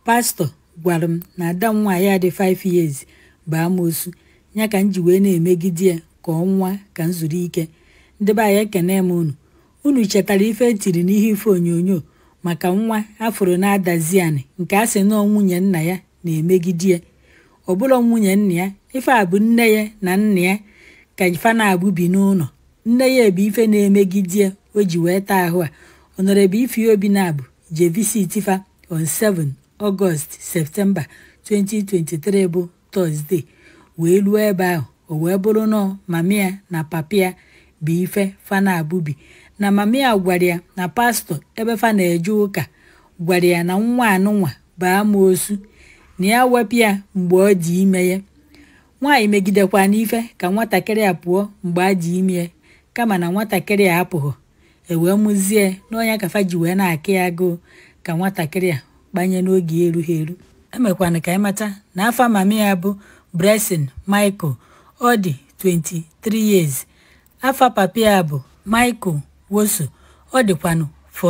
pastọ gwara m na ada m nwaanyị a dị 5 years bụ amoosu ya ka m ji wee na-emegide ya ka ọnwa ka m zuru ike ndị be anyị ekene m unu unu chetara ife etiri n'ihe ife onyonyo maka nwa afụrụ na-adazi anị nke a sị nọọ nwunye nna ya na-emegide ya ọ bụrụ nwunye nna ya ife a bụ nne ya na nna ya ka ife na-abụ bi n'ụlọ nne ya bụ ife na-emegide ya o ji wee taa ahụ a ọnọrọbụ ife obi na-abụ je visit fa on 7 ọgọst septemba 2023 bụ tọzdee wee ruo ebe ahụ o wee bụrụ nọọ mama ya na papa ya bụ ife fa na-abụbi na mama ya gwara ya na pastọ ebe fa na-eje ụka gwara ya na nwa anụnwa bụ amoosu na ya wepụ ya mgbe ọ dị ime ya nwaanyị megidekwa n'ife ka nwatakịrị a pụọ mgbe a dị ime ya kama na nwatakịrị a apụghị ewee mụzie n'ọnya kafa ji wee na-akị ya agụụ ka nwatakịrị a gbanye n'oge erughị eru emekwana ka ịmata na afa mama ya bụ Blessing Michael ọ dị 23 years afa papa ya bụ Michael Woso ọ dịkwanụ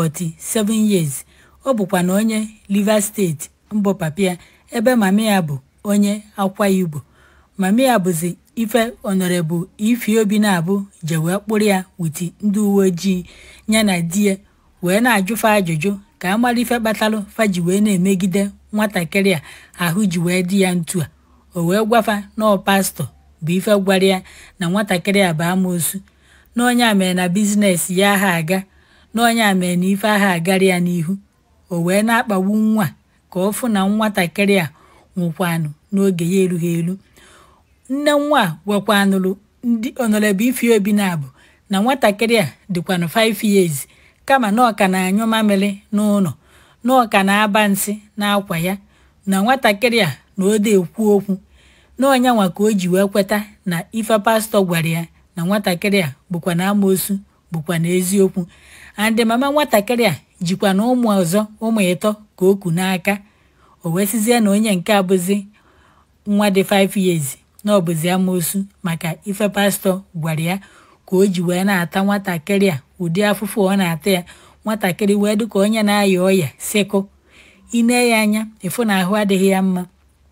47 years ọ bụkwana onye Rivers steeti mbụ papa ya ebe mama ya bụ onye Akwa Igbo mama ya bụzi ife ọnọrebụ ifi obi na-abụ je wee kpụrụ ya witi ndị uwe ojii ya na di ya wee na-ajụfa ajụjụ ka a mara ife kpatalụ faji wee na-emegide nwatakịrị a ahụ ji wee dị ya ntu a o wee gwafa nọọ pastọ bụ ife gwara ya na nwatakịrị a bụ amoosu na onye a mere na biznes ya aha aga na onye a mere na ife aha agara ya n'ihu o wee na-akpagbu nwa ka ọ fụ na nwatakịrị a nwụkwanụ n'oge ya erughị eru nne nwa a gwakwanụrụ ndị ọnọrọbụ ifi obi na-abụ na nwatakịrị a dịkwanụ 5 years kama na ọka na-anyụ mamịrị n'ụlọ na ọka na-aba nsị n'akwa ya na nwatakịrị a na ode ekwu okwu na ọnyanwa ka o ji wee kweta na ife pastọ gwara ya na nwatakịrị a bụkwa na amoosu bụkwa na eziokwu andị mama nwatakịrị a jikwa na ụmụ ọzọ ụmụ ịtọ ka o ku n'aka o wee sizie na onye nke abụzi nwa dị 5 years na ọ bụzi amoosu maka ife pastọ gwara ya ka o ji wee na-ata nwatakịrị a ụdị afụfụ ọ na-ata ya nwatakịrị wee dịka onye na-aya ọya sịkụ ine ya anya ịfụ na ahụ adịghị ya mma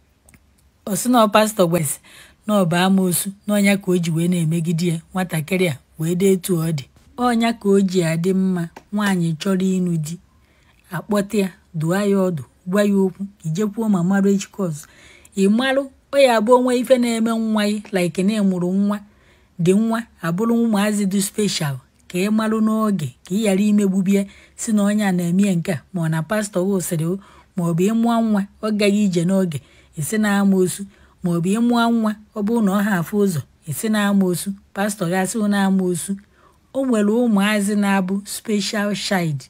osi na pastọ gwasị na ọ bụ amoosu na ọnya ka o ji wee na-emegide ya nwatakịrị a wee dị etu ọ dị ọnya ka o ji adị mma nwaanyị chọrọ ịnụ di akpọta ya dụọ ya ọdụ gwa ya okwu ijekwuo ma marụ echikọz ị marụ ọ ya abụ onwe ife na-eme nwa gị like na ịmụrụ nwa dị nwa abụrụ ụmụazị dị speshal ka ị marụ n'oge ka ị ghara imegbubie si na onye a na-eme nke a ma ọ na pastọ wosịrị ma ọ bụ ịmụọ nwa ọ gaghị ije n'oge esi na amoosu ma ọ bụ ịmụọ nwa ọ bụrụ na ọ ha afụ ụzọ esi na amoosu pastọ gasị na amoosu o nwere ụmụazị na-abụ speshal child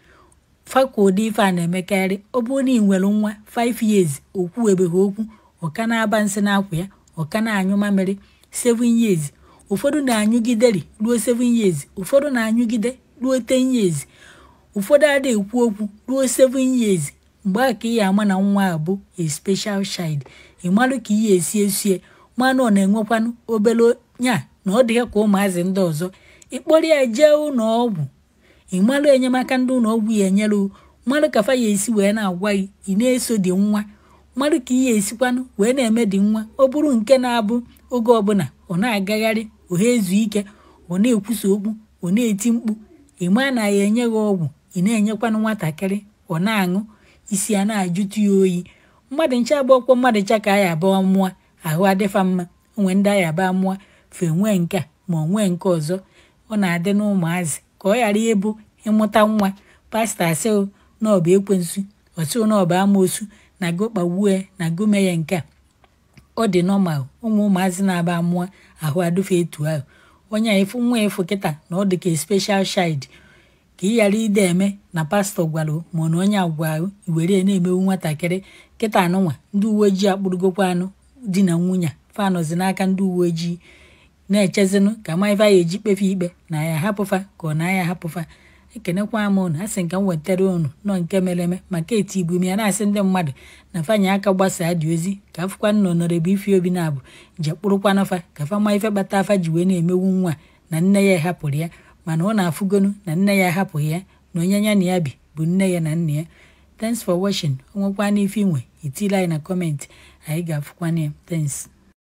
fakwa ụdị ife a na-emekarị ọ bụrụ na ị nwere nwa 5 years okwu ebeghị okwu ọka na-aba nsị n'akwa ya ọka na-anyụ mamịrị 7 years ụfọdụ na-anyụgideri ruo 7 years ụfọdụ na-anyụgide ruo 10 years ụfọdụ ada ekwu okwu ruo 7 years mgbe a ka ị ya ama na nwa a bụ a special child ị marụ ka ị ya esi esie manụ ọ na-enwekwanụ obere nya na ọ dịghị ka ụmụazị ndị ọzọ ịkpọrọ ya jee ụlọ ọgwụ ị marụ enyemaka ndị ụlọ ọgwụ ya enyere mmadụ ka fa ya esi wee na-agwa gị ị na-eso dị nwa mmadụ ka ị ya esikwanụ wee na-eme dị nwa ọ bụrụ nke na-abụ oge ọbụla ọ na-agagharị ọ ha ezu ike ọ na-ekwusa okwu ọ na-eti mkpu ị maa na ya enye gị ọgwụ ị na-enyekwanụ nwatakịrị ọ na-aṅụ isi a na-ajụtụ ya oyi mmadụ ncha agbakwo mmadụ ncha ka aya abụọ mụọ ahụ adịfa mma onwe ndị aya abụọ mụọ fe nwee nke a ma ọ nwee nke ọzọ ọ na-adị n'ụmụazị ka ọ ghara ịbụ ịmụta nwa pastọ asị na ọ bụ ekwensu ọsị na ọ bụ amoosu na go kpagbuo na go mee ya nke a ọ dị nọmal ụmụ ụmụazị na-aba amụọ ahụ adụfe etu ahụ onye a ịfụ nwa ịfụ kịta na ọ dị ka special child ka ị ghara ide eme na pastọ gwara ma na onye agwa ahụ iwere na-emewu nwatakịrị kịta anụnwa ndị uwe ojii akpụrụgokwa anụ di na nwunye fanọzi n'aka ndị uwe ojii na-echezinụ ka ma ife a eji kpefe ikpe na ya hapụfa ka ọ na ya hapụfa ekenekwa m unu a sị nka m wetara unu nọ nke mere eme maka eti igbu m ya na-asị ndị mmadụ na fanye aka gbasaa dị ozi ka afụkwa nna ọnọrọbụ ifi obi na-abụ je kpụrụkwana fa ka fa ma ife kpata afa ji wee na-emewu nwa na nne ya hapụrụ ya mana ọ na-afụgonu na nne ya hapụghị ya na onye ya na ya bi bụ nne ya na nna ya thanks for watching onwekwana ife inwe itile anyị na kọmentị anyị ga-afụkwana ya thanks